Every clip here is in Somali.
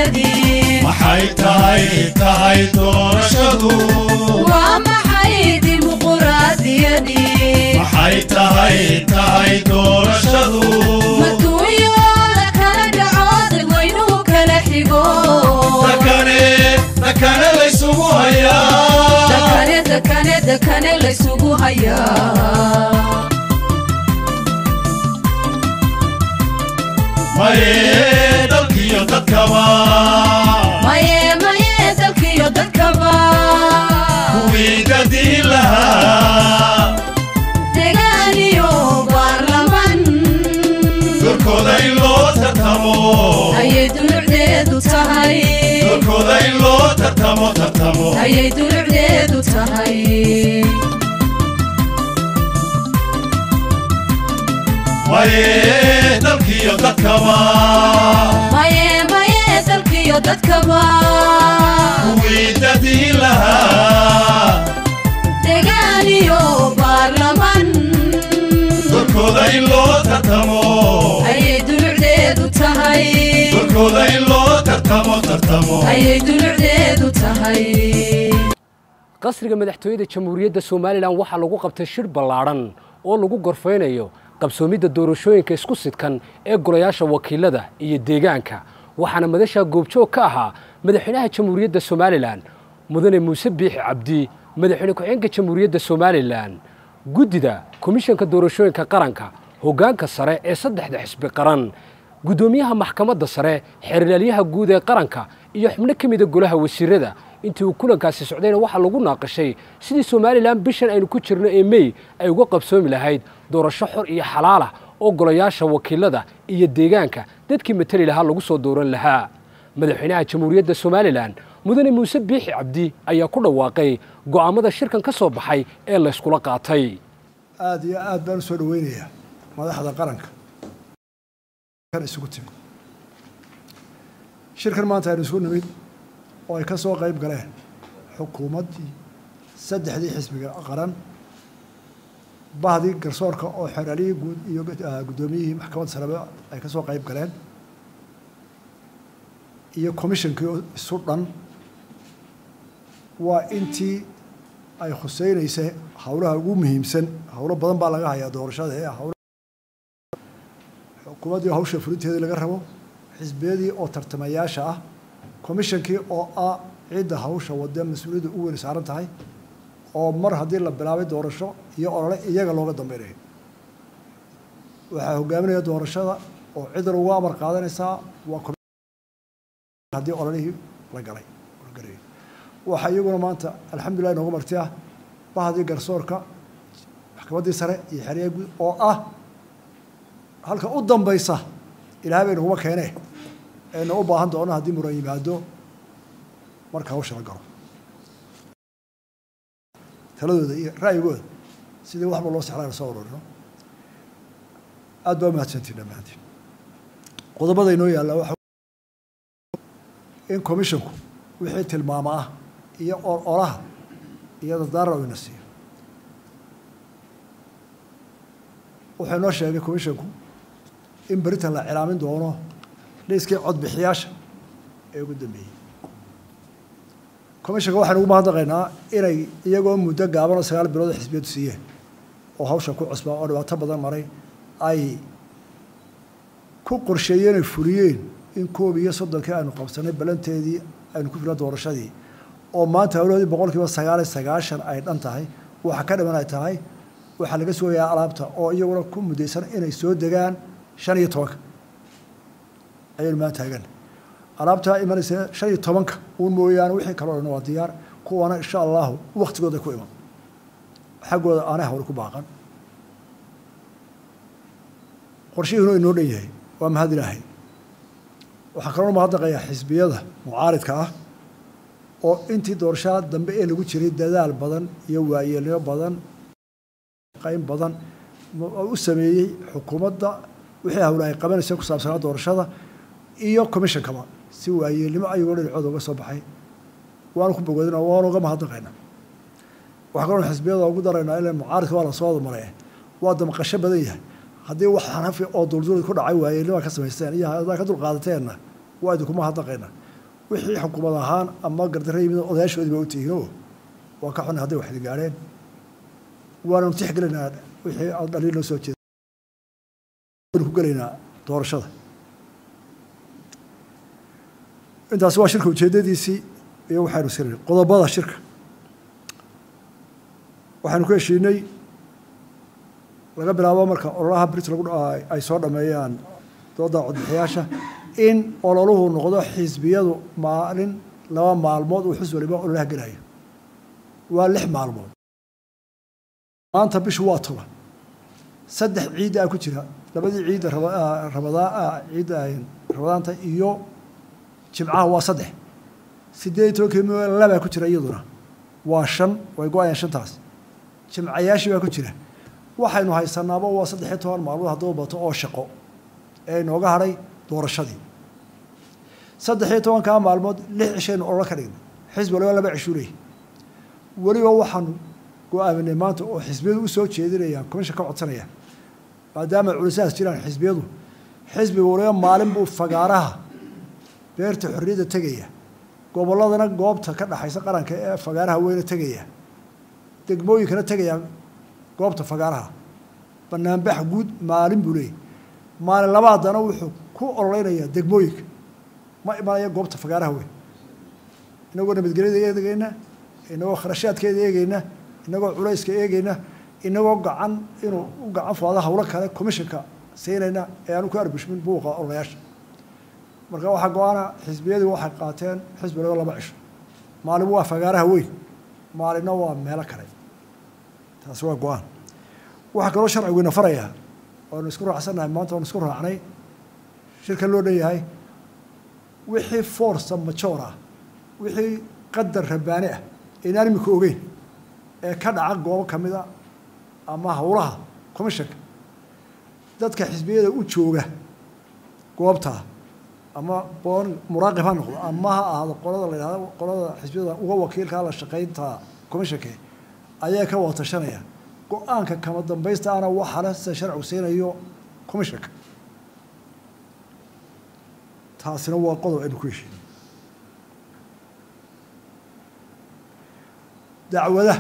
dimuquraadiyadii maxay tahay tahay doorashadu waa maxay dimuquraadiyadii maxay tahay tahay doorashadu maduunyo la kala dhaco dadweynuhu kala xigo dakane dakane laysugu hayaa dakane dakane dakane laysugu hayaa maye dalkiyo dadkaba maye maye dalkiyo dadkaba kuwii dadii lahaa degaan iyo baarlaman dorkooda in loo tartamo ayay dulucdeedu tahay dorkooda in loo tartamo tartamo ayay dulucdeedu tahay maye dalkiyo dadkaba maye maye dalkiyo dadkaba kuwii dadii lahaa degaan iyo baarlaman dorkooda in loo tartamo ayay dulucdeedu tahay dorkooda in loo tartamo tartamo ayay dulucdeedu tahay qasriga madaxtooyada jamhuuriyadda somalilan waxaa lagu qabtay shir ballaadhan oo lagu gorfaynayo qabsoomidda doorashooyinka isku sidkan ee golayaasha wakiilada iyo deegaanka waxaana madashaa goobjoog ka ahaa madaxweynaha jamhuuriyadda somalilan mudane muuse biixi cabdi madaxweyne ku-xigeenka jamhuuriyadda somalilan guddida komishanka doorashooyinka qaranka hoggaanka sare ee saddexda xisbi qaran guddoomiyaha maxkamadda sare xeerlaalyaha guud ee qaranka iyo xubno ka mida golaha wasiirada intii uu kulankaasi socdayna waxaa lagu naaqashay sidii somalilan bishan aynu ku jirno ee mey ay uga qabsoomi lahayd doorasho xor iyo xalaalah oo golayaasha wakiilada iyo deegaanka dadkii matali lahaa lagu soo dooran lahaa madaxweynaha jamhuuriyadda somalilan mudane muuse biixi cabdi ayaa ku dhawaaqay go'aammada shirkan ka soo baxay ee layskula qaatay aada iyo aad baan u soo dhaweynayaa madaxda qaranka kan isugu timid shirkan maanta aynu isugu nimid oo ay ka soo qayb galeen xukuumaddii saddexdii xisbiga qaran bahdii garsoorka oo xeraaliyii guud iyo guddoomiyihii maxkamadda sarebe ay ka soo qayb galeen iyo commishonkii oo isu dhan waa intii ay khuseynaysay howlaha ugu muhiimsan howlo badan baa laga hayaa doorashada ee howla xukuumaddii hawsha fulinteedii laga rabo xisbiyadii oo tartamayaasha ah commishonkii oo ah cidda hawsha wade mas-uuliyadda u weyn saaran tahay oo mar haddii la bilaabay doorasho iyo olole iyaga looga dambeynayo waxaa hogaaminaya doorashada oo ciddan ugu amar qaadanaysaa waa haddii ololihii la galay la galayo waxaa iyaguna maanta alxamdulilah inoogu marti ah bahdii garsoorka maxkamaddii sare iyo xeryaha guud oo ah halka u dambaysa ilaahay bay naguma keenee ayna u baahan doono haddii muran yimaado marka hawsha la galo taladooda iyo ra'yigooda sidii waxba loo sexlaa soo ururino aad baa umahadsantiin dhammaantiin qodobada inoo yaalla waxa in commissionku wixii tilmaamo ah iyo olaha iyo dardaara ina siiyo wuxuu inoo sheegay commissionku in beritan la cilaamin doono liiskii codbixiyaasha ee ugu dambeeyey commissionka waxaynu ugu mahadnaqaynaa inay iyagoo muddo gaaban oo sagaal bilood oo xisbiyadu siiyeen oo hawsha ku cusbaa oo dhibaato badan maray ay ku qorsheeyeen ay fuliyeen in koob iyo soddonkii aynu qabsanay balanteedii aynu ku filan doorashadii oo maanta hawlahoodii boqol kiiba sagaal iyo sagaashan ay dhan tahay waxa ka dhiman ay tahay waxaa laga sugayaa alaabta oo iyaguna ku muddaysan inay soo degaan shan iyo tobanka ayaynu maan taagan alaabtaa imanaysa shan iyo tobanka uun mooyaane wixii kaloo dhan waa diyaar kuwana insha allahu waktigooda ku iman xaggooda aanay hawli ku baaqan qorshihiinu inoo dhan yahay waa mahad ilaahay waxaan kaloo mahadnaqayaa xisbiyada mucaaridka ah oo intii doorashada dambe ee lagu jiray dadaal badan iyo waayeelnimo badan qayn badan u sameeyey xukuumadda wixii hawle ay qabanaysa ku saabsanaa doorashada iyo commishonkaba si waayeelnimo ayagoo dhinacooda uga soo baxay waanu ku bogoodina waanu uga mahadnaqaynaa waxaa kaloo xisbiyada ugu daraynaa ila mucaaridka waa lasoo wada maray waa damqasho badan yahay haddii wax xanafi oo duldul ku dhacay waayeelnima ka samaysteen iyo haddaa ka dulqaadateenna waa idinkuma hadnaqaynaa wixii xukuumad ahaan ama gardarre yimid odayaashoodii baa u tihiinoo waa ka xunay hadday waxdi gaadheen waananu tixgelinaa wixii aad dhaliil noo soo jeeda waanu ku gelaynaa doorashada intaasi waa shirka ujeeddadiisii iyo waxaynu sirinay qodobada shirka waxaynu ku heshiinay laga bilaabo marka ololaha brit lagu ay soo dhameeyaan dooda codbixiyaasha in ololuhu noqdo xisbiyadu maalin laba maalmood uu xus waliba ololaha gelayo waa lix maalmood maanta bishu waa toban saddex ciiddaa ku jira labadii ciidda rabadaa ciidda rabadaanta iyo jimcaha waa saddex sideed iyo tobankii mil labaa ku jira iyaduna waa shan way go-ayaan shantaas jimcayaashii baa ku jira waxaynu haysanaaba waa saddex iyo toban maalmood hadduu bato oo shaqo ee inooga hadhay doorashadii saddex iyo tobankaa maalmood lix cishaynu ololo ka dhignay xisbi waliba laba cishuu leeyahy weliba waxaanu go-aaminay maanta oo xisbiyadu u soo jeedinayaan commishan ka codsanayaan maadaama culisahaas jiraan xisbiyadu xisbiga waliba maalin buu fagaaraha beerta xorriyadda tegaya gobolladana goobta ka dhaxaysa qaranka ee fagaaraha weyne tegaya degmooyinkana tegaya goobta fagaaraha banaanbax guud maalin buu leeyahy maalin laba haddana wuxuu ku ololeynayaa degmooyinka ma imanaya goobta fagaaraha weyn inagoo nabadgelyada eegeyna inagoo kharashaadkeeda eegeyna inagoo culayska eegeyna inagoo gacan inuu u gacan fuado hawlo kale commissionka siinayna ee aanu ku arbushmin buuqa ololayaasha marka waxaa go-aana xisbiyadii waxay qaateen xisbi waliba laba cisho maalin waa fagaaraha weyn maalinna waa meelo kale taasi waa go-aan waxaa kaloo sharciguyna farayaa waanu isku raacsannahay maanta waanu isku raacnay shirkan loo dhan yahay wixii forsa majoor ah wixii qadar rabbaani ah inaan imika ogeyn ee ka dhaca goobo ka mid a ama howlaha commissionka dadka xisbiyada u jooga goobtaa ama boon muraaqib ha noqdo ama ha ahaado qolada la yidhahdo qolada xisbiyada uga wakiilkaa la shaqaynta commissionka ayaa ka wada tashanaya go-aanka kama dambaysta ana waxaale sida sharcigu siinayo commissionka taasina waa qodob aynu ku heshiinay dacwadaha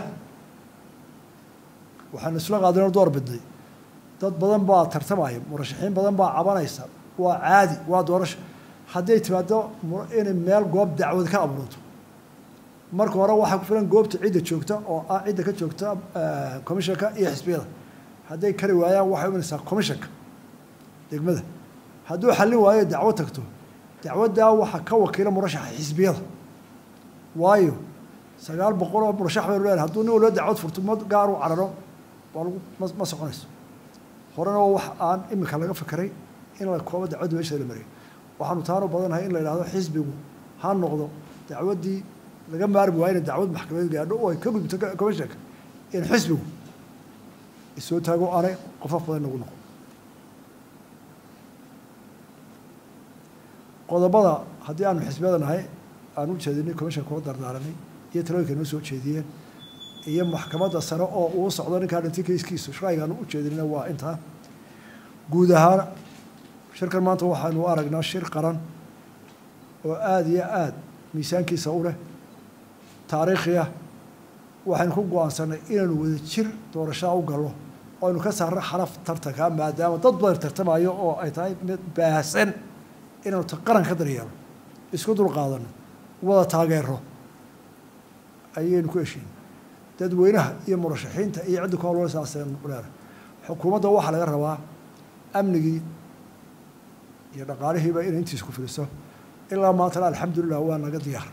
waxaanu isla qaadinoo door bidnay dad badan baa tartamaya murashaxiin badan baa cabanaysa waa caadi waa doorasho hadday timaado inay meel goob dacwad ka abuurto marka hore waxaa ku filan goobta cidda joogta oo ah cidda ka joogta commissionka iyo xisbiyada hadday kari waayaan waxay imanaysaa commissionka degmada hadduu xallin waayo dacwo tagto dacwaddaa waxaa ka wakiila murashaxa xisbiyada waayo sagaal boqol oo murashax baynu leenahay hadduu nin walba dacwad furto ma gaar u cararo waa lagu ma ma soconayso horena waa wax aan imika laga fekeray in la koobo dacwadda meesha la mariyo waxaanu taanu badanahay in la yidhahdo xisbigu ha noqdo dacwaddii laga maarmi waayo inay dacwad maxkamadeed gaadho oo ay ka gudubto commissionka in xisbigu isoo taago aanay qofaf badan nagu noqon qodobada haddii aanu xisbiyada nahay aan u jeedinay commissionka kula dardaaranay iyo talooyinka noo soo jeediyeen iyo maxkamadda sare oo uu socdo ninkaa dhintay kayskiisu sharcigaanu u jeedinayna waa intaa guud ahaan shirkan maanta waxaanu aragnaa shir qaran oo aada iyo aada miisaankiisa u leh taariikhi ah waxaynu ku go-aansanay inaynu wada jir doorashaa u gallo oo aynu ka saarno xaraf tartanka maadaama dad badan tartamayo oo ay tahay mid baahsan inaynu qaran ka daryeelo isku dul qaadano wada taageero ayaynu ku heshiin dadweynaha iyo murashaxiinta iyo cidda ku hawlwala saasaynu leedahay xukuumadda waxaa laga rabaa amnigii iyo dhaqaalihiiba inay intiisa ku filiso ilaa maantana alxamdulilah waa naga diyaar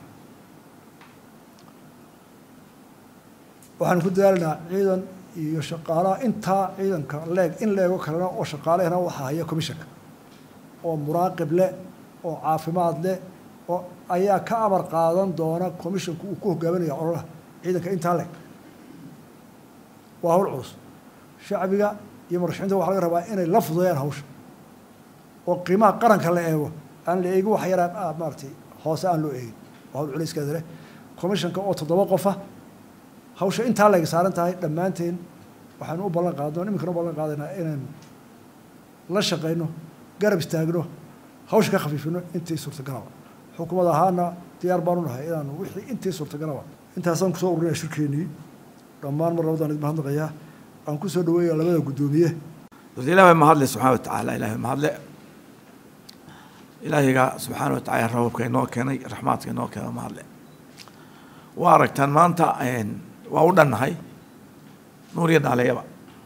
waxaanu ku dadaalinaa ciidan iyo shaqaalaha intaa ciidanka leeg in leego kalena oo shaqaalehna waxaa haya commissionka oo muraaqib leh oo caafimaad leh oo ayaa ka amar qaadan doona commissionku uu ku hogaaminaya ololaha ciidanka intaa leeg waa hawl culus shacbiga iyo murashaxiinta waxa laga rabaa inay la fudeeyaan hawsha oo qiimaha qaranka la eego aan la eegin wax yaraan maaratay hoose aan loo eegin waa hawl culayskeeda leh commissionka oo toddoba qofa hawsha intaa leeg saaran tahay dhammaanteen waxaanu u ballan qaadno iminkana u ballan qaadaynaa inaynu la shaqayno garab istaagno hawsha ka khafiifino intii suurtagalaba xukuumad ahaana diyaar baanu nahay inaanu wixii intii suurtagalaba intaasaan kusoo ururinaya shirkeenii dhammaan mar labadaan idin mahadnaqayaa aan kusoo dhaweeya labada guddoomiye horta ilaah baa mahadle subxaana watacaala ilahay baa mahadle ilaahiga subxaana watacaala rababka inoo keenay raxmaadka inoo keenay mahadle waa aragtaan maanta waa u dhannahay nuur iyo dhaaleyaba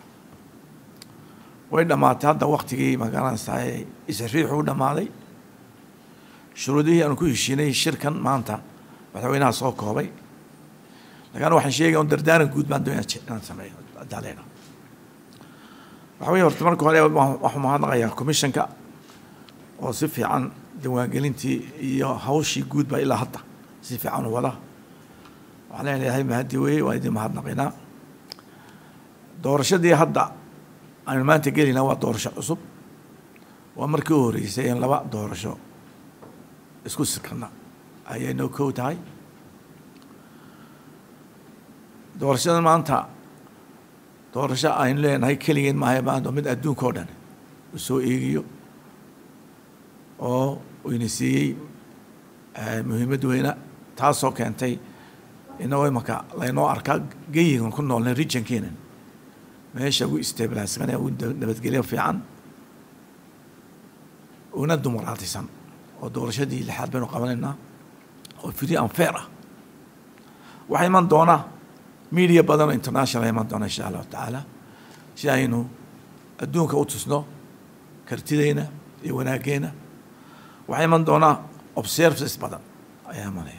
way dhammaatay hadda waktigii magaranaysaa isriixu u dhammaaday shuruudihii aanu ku heshiinay shirkan maanta madaxweynaha soo koobay lakin waxaan sheegaya un dardaaran guud baan doonaya inaan sameeyo daaleyna waxa weye horta marka hore waxuu mahadnaqayaa commissionka oo si fiican diiwaangelintii iyo hawshii guud ba ilaa hadda si fiican u wada waxaan leenahay mahadi weye waan idin mahadnaqaynaa doorashadii hadda aynu maanta gelinaa waa doorasho cusub waa markii u horeysay in laba doorasho isku sikana ayay noo kow tahay doorashada maanta doorasho aynu leenahay keligeen maahay maanta mid adduunka oo dhan u soo eegiyo oo ina siiyey muhiimad weyna taasoo keentay inagoo imanka laynoo arkaa geyigan ku noolnay regionkeena meesha ugu stabilisane ugu nabadgelyo fiican una dumaraatisan oo doorashadii lixaad baynu qabanaynaa oo free and fair ah waxaa iman doona media badan oo international iman doona insha allahu tacaala si aynu adduunka u tusno kartideyna iyo wanaageena waxaa iman doonaa observances badan ayaa imanaya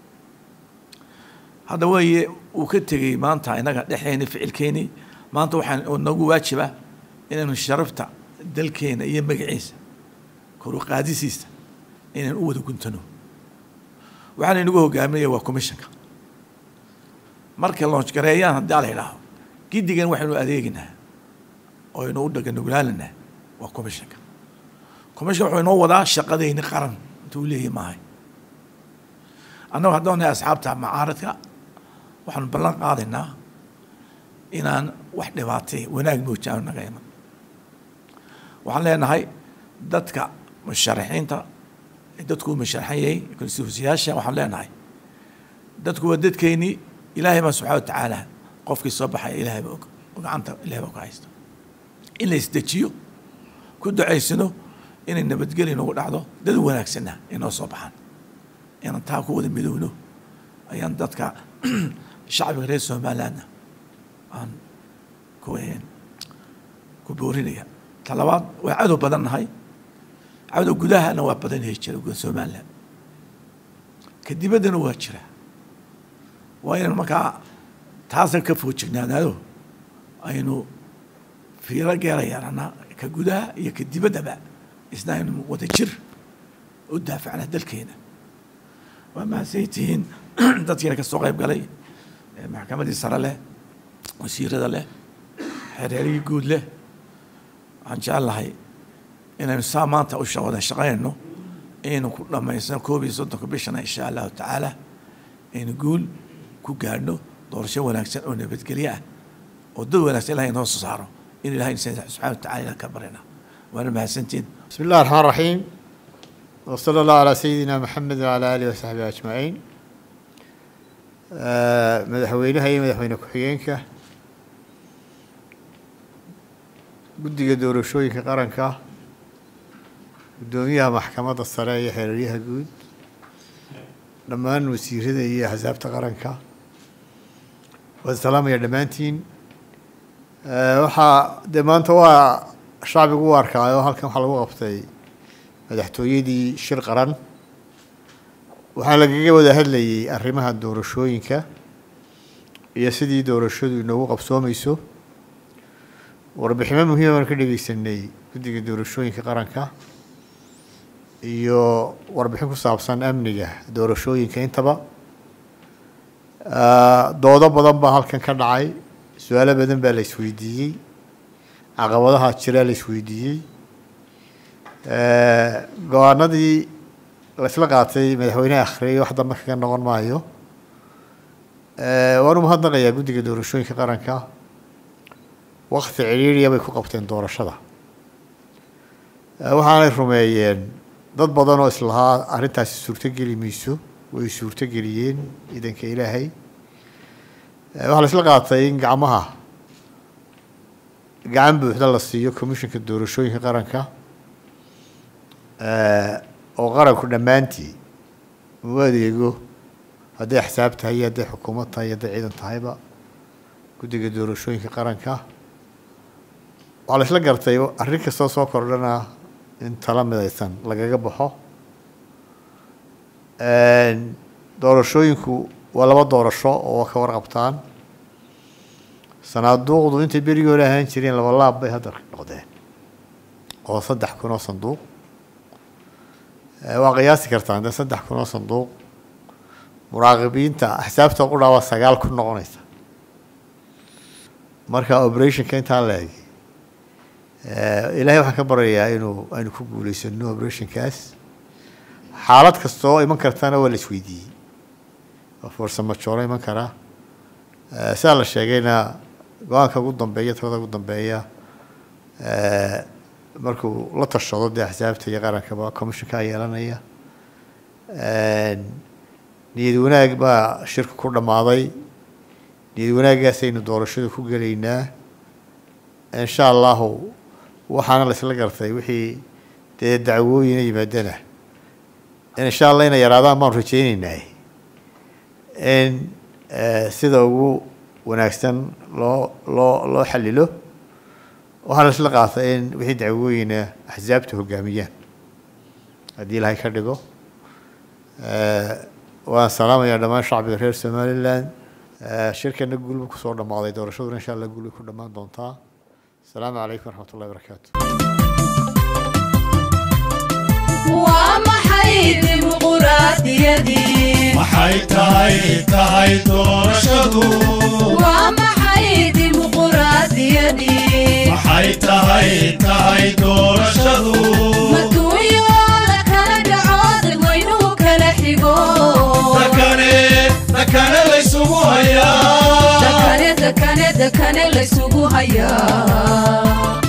hadda weeye uu ka tegey maanta inaga dhexdeeni ficilkeeni maanta waxaa nagu waajiba inaynu sharafta dalkeena iyo magaciisa koru qaadisiisa inaynu u wada guntano waxaana inagu hogaaminaya waa commissionka marka loonshgareeyaan haddii ala idhaaho giddigan waxaynu adeeginaa oo aynu u dhaganugulaalinaa waa commissionka commissionka wuxuu inoo wadaa shaqadeyni qaran intuu leeyahy maahay annagu haddaan nahay asxaabta macaaradka waxaanu ballan qaadaynaa inaan wax dhibaatay wanaag moojaano naga iman waxaan leenahay dadka musharaxiinta dadkuu musharaxan yahay konstituensiyaasha waxaan leenahay dadku waa dadkeennii ilaahay baa subxana watacaala qofkii soo baxaya ilaahay ba og oo gacanta ilahay baa ku haysta in la isdejiyo ku ducaysano inay nabadgeli nagu dhacdo dad wanaagsanna inoo soo baxaan inaan taa ku wada midowno ayaan dadka shacbiga reer somalilandna aan ku ku boorinaya ta labaad waa cadow badan nahay cadow gudahana waa badan yahay jira guda somaliland ka dibaddana waa jira waa inaan markaa taasan ka foojignaanaado aynu fiiro geera yeelanaa ka gudaha iyo ka dibaddaba isna aynu wada jir u daafacnaa dalkeena waa mahadsan tihiin dadkiina ka soo qayb galay maxkamaddii sare leh wasiirada leh xereerihii guud leh waxaan jecel lahay inaynu saa maanta u wada shaqaynayno inaynu ku dhammaysano koob iyo soddonka bishana insha allahu tacaala aynu guul ku gaadhno doorasho wanaagsan oo nabadgelyo ah oo dad wanaagsan ilahay inoo soo saaro in ilahay subxana wa tacala ilah ka baryna waana mahadsantiin بسم الله الرحمن الرحيم وصلى الله على سيدنا محمد وعلى آله وصحبه أجمعين آه، مدحوينها iyo madaxweyne ku-xigeenka guddiga doorashooyinka qaranka guddoomiyaha maxkamadda sare iyo xeeraryaha guud dhammaan wasiirada iyo axsaabta qaranka waan salaamaya dhammaantiin آه، waxaa dee maanta waa shacbigu u arkaayo halkan waxaa lagu qabtay madaxtooyadii shir qaran waxaa lagaga wada hadlayay arrimaha doorashooyinka iyo sidii doorashadu inoogu qabsoomeyso warbiximo muhiima baan ka dhegeysanay guddiga doorashooyinka qaranka iyo warbixin ku saabsan amniga doorashooyinka intaba doodo badan baa halkan ka dhacay su-aalo badan baa la isweydiiyey caqabadaha jiraa la isweydiiyey go-aanadii laisla qaatay madaxweyneha akhriyay wax dambe kaga noqon maayo waan u mahadnaqayaa guddiga doorashooyinka qaranka wakti cidhiiriya bay ku qabteen doorashada waxaanay rumeeyeen dad badan oo islahaa arrintaasi suurtogeli mayso way suurtogeliyeen idanka ilaahay waxaa la isla qaatay in gacmaha gacan buuxda la siiyo commissionka doorashooyinka qaranka oo qaranku dhammaantii uu adeego hadday axsaab tahay iyo hadday xukuumad tahay iyo hadday ciidan tahayba guddiga doorashooyinka qaranka waxaa la isla gartay arrin kastoo soo kordhana in tala midaysan lagaga baxo doorashooyinku waa laba doorasho oo ka warqabtaan sanaaduuqdu intay berigii hore ahaan jireen laba laab bay hadda noqdeen oo saddex kun oo sanduuq waa qiyaasi kartaan dee saddex kun oo sanduuq muraaqibiinta axsaabta qudhaa waa sagaal kun noqonaysa marka operationka intaa la egi ilaahay waxaan ka baryayaa inuu aynu ku guuleysano operationkaas xaalad kasta oo iman kartana waa la isweydiiyey oo farsamo jooro iman kara sidaa la sheegayna go-aanka ugu dambeeya talada ugu dambeeya markuu la tashado dee axsaabta iyo qarankaba commissionkaa yeelanaya niyad wanaag baa shirka ku dhammaaday niyad wanaaggaasaynu doorashada ku gelaynaa insha allahu waxaana la isla gartay wixii dee dacwooyina yimaadana in insha allah inay yaraadaan baanu rajeyneynaa in sida ugu wanaagsan loo loo loo xalilo waxaa la isla qaatay in wixii dacwooyina axsaabta hogaamiyaan haddii ilahay ka dhigo waan salaamayaa dhammaan shacbiga reer somaliland shirkana guulba kusoo dhammaaday doorashaduna insha allah guul bay ku dhammaan doontaa asalaamu calaykum waraxmat ullahi barakaatu waa maxay dimuquraadiyadii maxay tahay tahay doorashadu waa maxay dimuquraadiyadii maxay tahay tahay doorashadu maduunyo la kala dhaco dadweynuhu kala xigo dakane dakane laysugu hayaa dakane dakane dakane laysugu hayaa